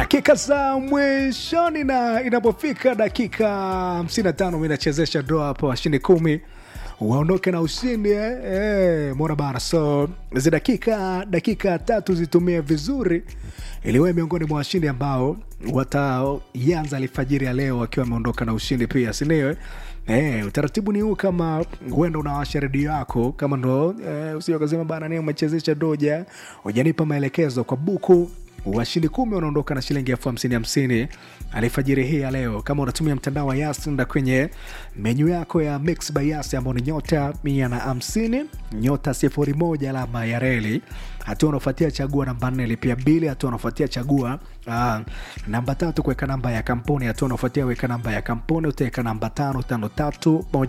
dakika za mwishoni na inapofika dakika 55 mi nachezesha doa hapo washindi kumi waondoke na ushindi eh? Eh, mona bana so zi dakika dakika tatu zitumie vizuri ili wewe miongoni mwa washindi ambao wataanza alfajiri ya leo wakiwa wameondoka na ushindi pia sindio Eh, utaratibu ni huu kama huenda unawasha redio yako kama ndo eh, usio kasema bana ni umechezesha doja ujanipa maelekezo kwa buku washindi kumi wanaondoka na shilingi elfu hamsini hamsini alifajiri hii ya leo kama unatumia mtandao wa yas nda kwenye menyu yako ya mix by yas ambao ni nyota mia na hamsini nyota sifuri moja alama ya reli hatua unaofuatia chagua namba nne lipia bili hatua unaofuatia chagua uh, namba tatu kuweka namba ya kampuni hatua unaofuatia weka namba ya kampuni utaweka namba tano tano tatu moja